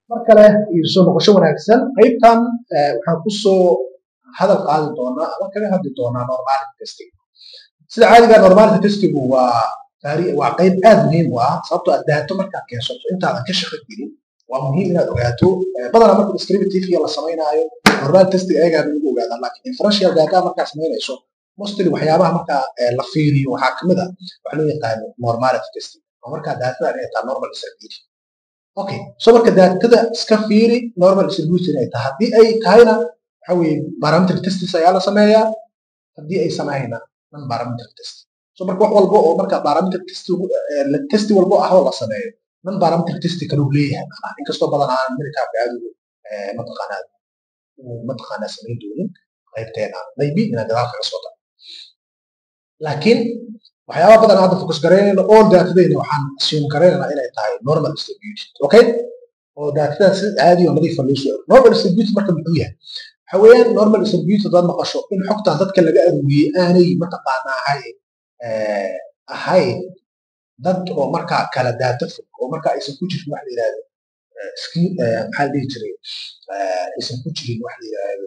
mar kale iyo soo noqosho wanaagsan qaybtan waxaan kusoo hadal qaadi doonaa ama kaga hadli doonaa normality testing sida caadiga normality testing waa waa qayb aad muhiim u ah sababtoo aad daato markaad keensato intaadan ka shaqo gelin waa muhiim inaad ogaato badanaa marka descriptive la samaynaayo normality testing ayagaa lagu ogaadaa laakiin inferential data markaa samaynayso mostly waxyaabaha markaa la fiiriyo waxaa kamid a waxa loo yaqaano normality testing oo markaa daatada inay tahay normal distribution okay so marka daatada iska fiiri normal distribution ay tahay haddii ay tahayna waxa weeye parameter testis ayaa la sameeyaa haddii ay samahayna non parameter test so marka wax walba oo marka parameter test testi walbo ah oo la sameeyo non parameter testi kale uu leeyahay macnaha inkastoo badan aan militaarka aad ugu mataqaanaa mataqaanaa samayn doonin qaybteena maybe inaan gadaal kaga soo daro laakiin waxyaaba badan hadda focus garaynayno all daatadayna waxaan assume garaynayna inay tahay normal distributed okay oo daatada si caadi oo nadiifa loo soo normal distributed marka muxuu yahay waxa weeyaan normal distributed hadaad maqasho in xogtan dadka laga aruuriyey aanay mataqaana ahayn ahayn dad oo markaa kala daata fog oo markaa aysan ku jirin wax la yidhahdo maxaa la dhihi jiray aysan ku jirin wax la yidhahdo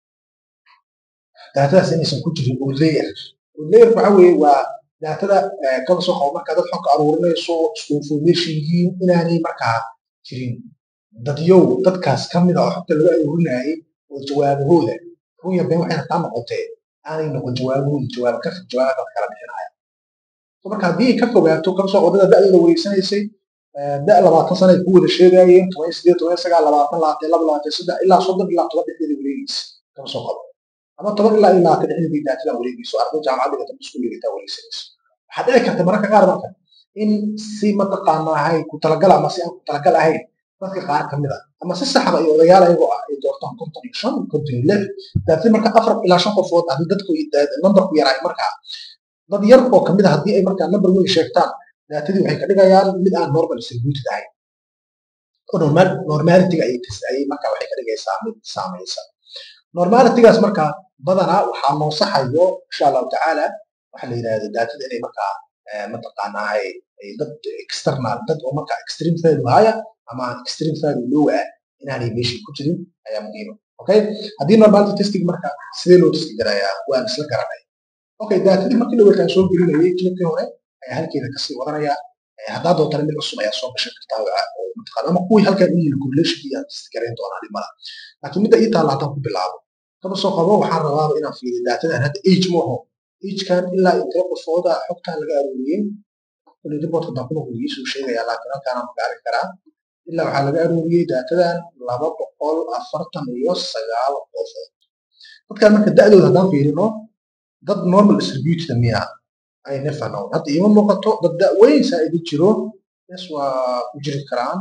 daatadaas inaysan ku jirin oo layer oo layer waxa weeye waa daatada kaba soo qabo markaa dad xogka aruurinayso isku information yihiin inaanay markaa jirin dadyow dadkaas ka mid a oo xogta laga aruurinayay oo jawaabahooda runya been waxayna taa noqotee aanay noqon jawaabahooda jawaab ka fog jawaaba dad kala bixinaya so marka haddii ay ka fogaato kaba soo qodada da'dooda wareysanaysay da labaatan sana ay ku wada sheegayeen toban sideed toban sagaal labaatan labaatan laba labaatan saddex ilaa soddon ilaa toban dhexdeeda wareegaysa kaba soo qabo ama toban ilaa iyo labaatan dhexdeeda daatada wareegayso arday jaamacadda gata iskuuligataa wareegsanayso waxaa dhici karta mararka qaar marka in si mataqaanahay ku talagal ama si aan ku talagal ahayn dadka qaar ka mid a ama si saxba iyo odayaal ayagoo ah ay doortaan konton iyo shan konton iyo lix daatadii marka afar ilaa shan qofood haddii dadku numberku yaraay markaa dad yar oo kamid a haddii ay markaa number weyn sheegtaan daatadii waxay ka dhigayaan mid aan normal distributed ahayn oo normal normalityga ayay ayay markaa waxay ka dhigaysaa mid saamaysa normalitygaas markaa badanaa waxaa noo saxayo insha allahu tacaala waxa la yidhahda daatada inay markaa mataqaanaa dad external dad oo markaa extreme value haya ama extreme value low ah inaanay meeshii ku jirin ayaa muhiima okay haddii normality testing marka sidee loo testi garayaa waan isla garanay okay daatadii markii dhawalkaan soo gelinayay clipkii hore ayaa halkeeda kasii wadanaya haddaa doontana mid cusub ayaa soo gashan kartaa oo mataqaana ama kuwii halkan u yihin correlationkii aan testi garayn doonaa dhimada laakiin midda ii taalla haddaan ku bilaabo kaba soo qabo waxaan rabaaba inaan fiiriyo daatadan hadda age mooho agekan ilaa intee qofooda xogtan laga aruuriyey kulli reportka baa kuna kuligii soo sheegaya laakiin halkaanaan magaarin karaa ilaa waxaa laga aruuriyey daatadan laba boqol afartan iyo sagaal qofood dadkan marka da'dooda haddaan fiirino dad normal distributed miya ay never known hadda iima muuqato dad da' weyn saa'idi jiro yes waa ku jiri karaan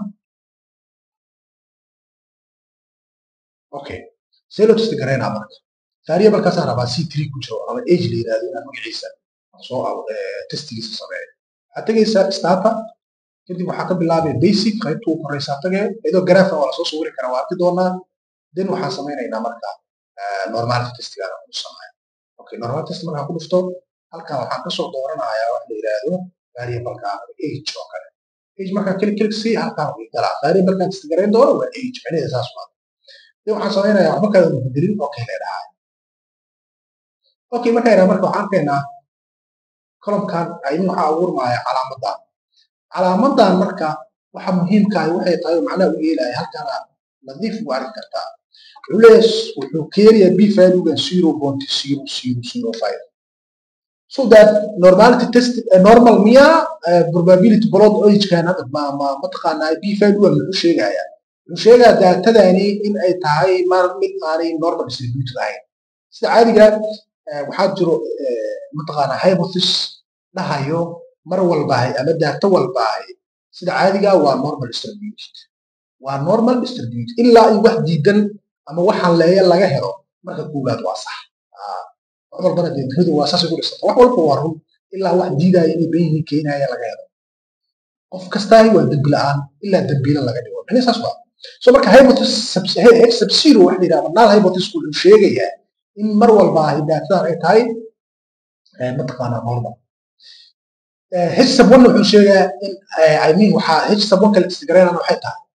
okay see loo testi garaynaa marka taariya markaasaan rabaa c three ku jiro ama age la yidhahdo inaan magaciisa soo testigiisa sameeyo waxaad tegaysaa stata kadib waxaa ka bilaabay basic qaybta ugu horeysaa tagee iyadoo graafa waa lasoo sawiri karaa waa arki doonaa then waxaan samaynaynaa marka normality testigaana ku sameeyo okay normality test markaan ku dhufto halkan waxaan kasoo dooranayaa wax la yidhaahdo variableka age oo kale age markaan klik klik si halkaan way galaa variablekan test garayn doono waa age macnaheeda saas waa then waxaan samaynayaa waxba kale bedelin okay leedhahay okay markaan idhaa marka waxaan keenaa columkan aynin waxaa abuurmaya calaamadan calaamadan marka waxa muhiimkaah waxay tahay macnaha u yeelaya halkaana nadiif ugu arki kartaa wuxuu leeyahay wuxuu keenayaa b valuegan zero point zero zero zero five so that normality test normal miya probability blood agekan hadda ma ma mataqaanaa b valuegan muxuu sheegayaa wuxuu sheegayaa daatadani in ay tahay mar mid aanay normal distributed ahayn sida caadiga waxaa jiro mataqaanaa hypothesis dhahayo mar walbaahay ama daato walbaahay sida caadiga waa normal distributed waa normal distributed ilaa iyo wax diidan ama wax halleeya laga helo marka koowaad waa sax wax walbana dee dunida waa saasay ku dhisanta wax walba waa run ilaa wax diidaya inay ben yihiin keenaya laga helo qof kastaahi waa dembi la'aan ilaa dembiila laga dhigo mani saas waa so marka hypothesis h sub zero wax la yidhahda null hypothesis wuxuu sheegayaa in mar walbaahay daatadan ay tahay mataqaanaa normal h sub one wuxuu sheegaa in i mean waxaa h sub one kale testgaraynana waxay tahay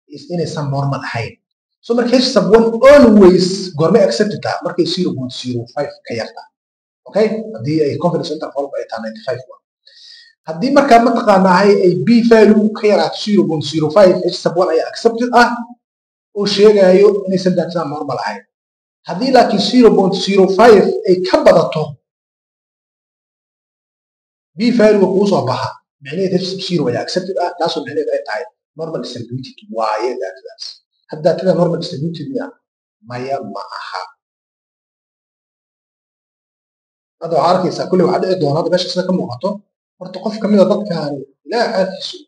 is inaysan normal ahayn so marka h sub one always goormay accepted taha markay zero point zero five ka yarta okay haddii ay confidence interval ay tahay ninety five haddii markaa mataqaanaahay ay b value ka yaraato zero point zero five h sub one ayaa accepted ah oo sheegayo inaysan daatada normal ahayn haddii laakiin zero point zero five ay ka badato b value kuu soo baxa micnaheed h sub zero ayaa accepted ah taasoo micnaheed ay tahay normal distributed waaye daatadaas had daatada normal distributed miya maya ma aha hadda waxaa arkaysaa kulley waxaa dhici doona hadda meesha sida ka muuqato horta qof kamida dadkaani ilaa xaalkiisu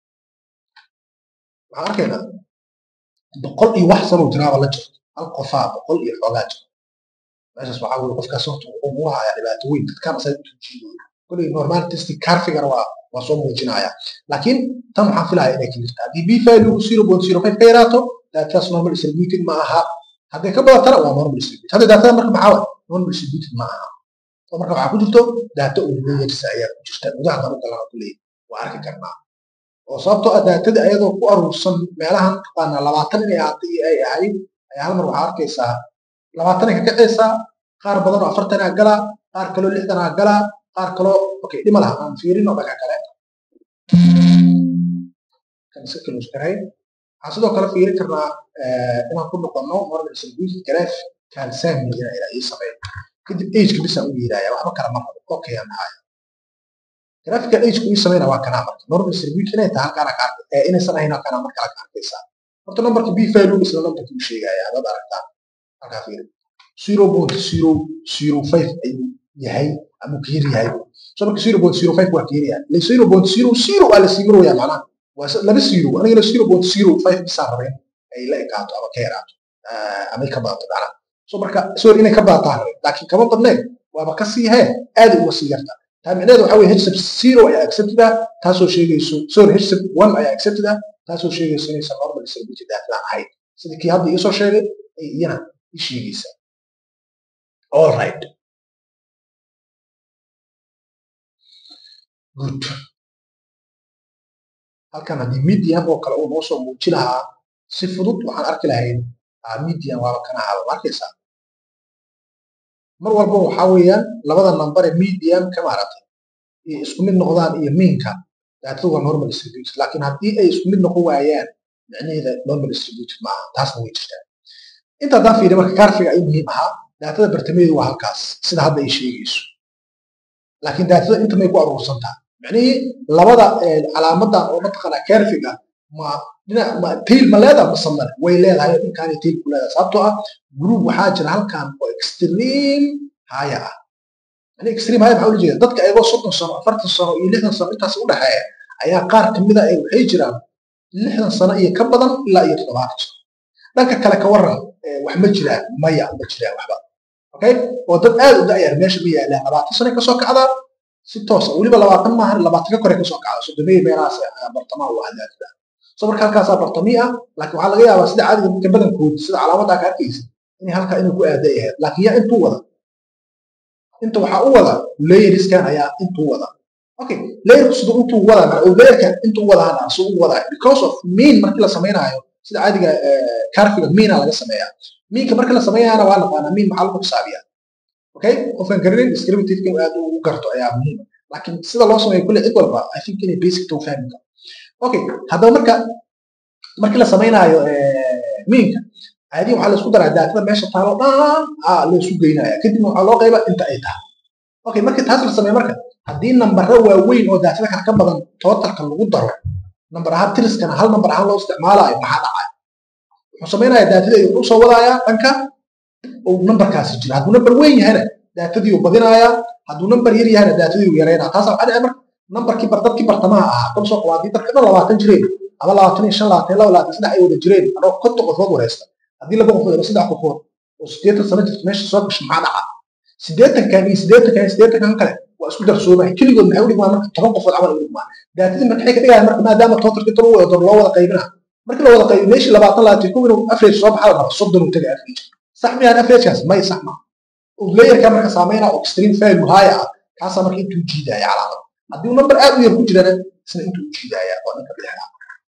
waxaan arkaynaa boqol iyo wax sanoo jiraaba la jirto hal qofaa boqol iyo xoogaa jirto meeshaas waxaa weye qofkaas horta wuxuu ugu hayaa dhibaato weyn dadkaan asaga intuu jiidayo kulley normal testi carfigana waa waa soo muujinaya laakiin tan waxaan filaya inay ka jirta haddii b value zero point zero five ka yaraato daatadaas normal distributed ma aha hadday ka badatana waa normal distributed hadda daatada marka maxaa waay normal distributed ma aha oo marka waxaa ku jirto daato ulayersa ayaa ku jirta gudaha danu galana ku leeyahy waa arki karnaa oo sababtoo ah daatada ayadoo ku aruursan meelahan taqaanaa labaatan inay ahaatay iyo ay ahayd ayaa hal mar waxaa arkaysaa labaatanay ka kacaysaa qaar badan oo afartanaa galaa qaar kaloo lixdanaa galaa qaar kaloo okay dhima laha aan fiirino dhaga kale kan iska close garay waxaan sidoo kale fiirin karnaa inaan ku noqono normal distributed graph kalsaamiyana ilaa ii sameeyo kadib ageka bisaan u yeedaya waxba kala ma rabo okay aan haya graphical ageka ii sameyna waa kanaa marka normal distributed inay tahay halkaana ka arkay inaysan ahayn halkaana marka kala ka arkaysaa horta numberka b value isla numberka uu sheegaya haddaad aragtaan halkaa fiiri zero point zero zero five ayuu yahay ama ka yar yahay so marka zero point zero five waa ka yar yahay zero point zero zero waa la sii marwaya macnaha waa laba zero anigana zero point zero five bisaan rabeen ay la ekaato ama ka yaraato ama ka badato macnaha so marka sorry inay ka badataan rabeen laakiin kama badneen waaba ka sii hee aad uga sii yarta taa micnaheedu waxa weye hsab zero ayaa accepted ah taasoo sheegayso sorry hsab one ayaa accepted ah taasoo sheegayso inaysan normal distributed daaflaan ahayn sida kii hadda iisoo sheegay ay iyana i sheegaysaa all right good halkan haddii medium oo kale uu noo soo muuji lahaa si fudud waxaan arki lahayn medium waaba kana haba ma arkaysaa mar walba waxaa weeyaan labada number ee medium ka maaragtay iyo isku mid noqdaan iyo miinka daatadu waa normal distributed laakiin haddii ay isku mid noqon waayaan micnaheeda normal distributed ma aha taasna way jirtaa inta haddaan fiiriyo marka kaarfiga ay muhiim ahaa daatada bartameedu waa halkaas sida hadda ay sheegayso laakiin daatada inta may ku aruursantaa micnihii labada calaamadda oo mataqaanaa kaarfiga ma dhinac ma tail ma leedaha ma samale way leedahay dhinkaanay tail ku leedahay sababtoo ah group waxaa jira halkan oo extreme haya ah yani extreme haya maxaa ula jeeda dadka ayagoo soddon sano afartan sano iyo lixdan sano intaas u dhexeeya ayaa qaar kamida ay waxay jiraan lixdan sano iyo ka badan ilaa iyo toddobaatan sano dhanka kale ka waran wax ma jiraan maya ma jiraan waxba okay oo dad aad u da'yar meesha ma yaalaan labaatan sano kasoo kacdaa si toosa weliba labaatan maahan labaatan ka kore kasoo kacda sodomey meelahaas bartamaha u ahdaafda so marka halkaasaa bartamii ah laakiin waxaa laga yaabaa sida caadiga dadka badankood sida calaamadaa ka arkaysa inay halkaa inay ku aaday ahayd laakiin yaa intuu wada inta waxaa u wada layeriskan ayaa intuu wada okay layerku siduu intuu wada layerka intuu wada hana siduu u wadaa because of mean markii la samaynayo sida caadiga carfiga meana laga sameeyaa miinka marka la sameeyaana waa naqaanaa miin maxaa lagu xisaabiyaa okay qofkan garanayn descriptiveka aad u garto ayaa muhiim laakiin sida loo sameeyo kulle cid walba i think inay basic to fahmi karo okay haddaba marka markii la samaynayo miinka caadiyan waxaa la isku daraa daatada meesha taalo dhan aa la isu geynaya kadibna waxaa loo qayba inta ay tahay okay markii taas la sameeyo marka haddii nambaro waaweyn oo daatada kale ka badan totalka lagu daro nambar ahaan tiriskana hal nambar ahaan loo isticmaalayo maxaa dhacaya wuxuu samaynayaa daatadii ayuu usoo wadaaya dhanka uu nambarkaasi jiro hadduu nambar weyn yahana daatadii uu badinayaa hadduu nambar yar yahana daatadii uu yaraynaa taasa waxaa dhici marka nambarkii bar dadkii bartamaha ahaa kama soo qabaadii dadka dhan labaatan jireen ama labaatan iyo shan labaatan laba labaatan saddex ay wada jireen anoo konton qofood wareysta haddii laba qofood ama saddex qofood oo siddeetan sano jirta meesha soo gasho maxaa dhaca siddeetankan iyo siddeetankan iyo siddeetankan kale waa isku darsoomay keligood maxay u dhigmaan marka toban qofood camal u dhigmaan daatadii marka waxay ka dhigayaan marka maadaama totalka inta lagu wada loo wada qaybinaa markii la wada qaybiyo meeshii labaatan labaatan kow inuu average soo baxaa la raba soddon uu taga average sax miyaan averagekaas may sax ma layerka marka saameyna oo extreme value high ah kaasaa marka intuu jiidaya calaamad haddii uu number aad u yar ku jirana isna intuu jiidaya waa ninka bidixda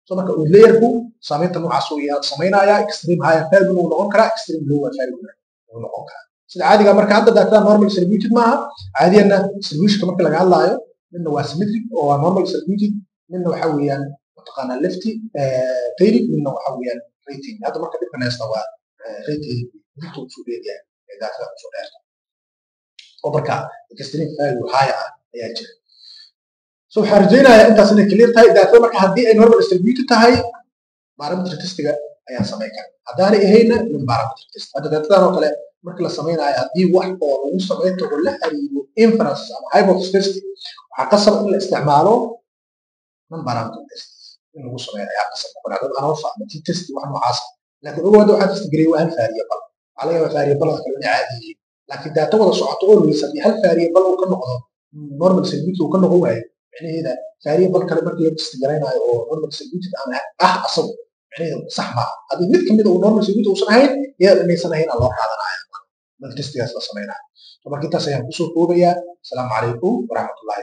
so marka layerku saamaynta noocaas uu yaa samaynaya extreme higher value uu noqon karaa extreme lower value uu noqon karaa sida caadiga marka hadda daatada normal distributed maaha caadiyana distributionka marka laga hadlaayo midna waa symmetric oo waa normal distributed midna waxa weeyaan mataqaanaa lefty tailing midna waxa weeyaan rating hadda marka dhibkan haysta waa rating dilta usoo dheeryahay ee daatada usoo dheerta oo marka extreme value higher ah ayaa jira so waxaan rajaynayaa intaas inay clear tahay daatada marka haddii ay normal distributed tahay barometric testiga ayaan samayn kara haddaanay ahayna min barometric test hadda daatadan oo kale marka la samaynayo haddii wax oo lagu samayn karo la xiriiro inference ama hypothesis test waxaa qasab in la isticmaalo non barometric test in lagu sameeyo ayaa qasab noqonaa dad anoofa ama t test wax noocaas laakiin ogow hadda waxaa test gareeyay waa hal variable waxaa laga yaabaa variablada kale inay caadi yihiin laakiin daata wada socoto oo leysa haddii hal variable uu ka noqdo normal distributed uu ka noqon waayo micnaheeda variable kale markii la test garaynayo oo normal distributed aan ah asagu micnaheeda sax maaha haddii mid kamid uu normal distributed uusan ahayn iyada inaysan ahayn aan loo qaadanaya marka testigaas la samaynayo marka intaas ayaan kusoo koobayaa asalaamu calaykum waraxmatullahi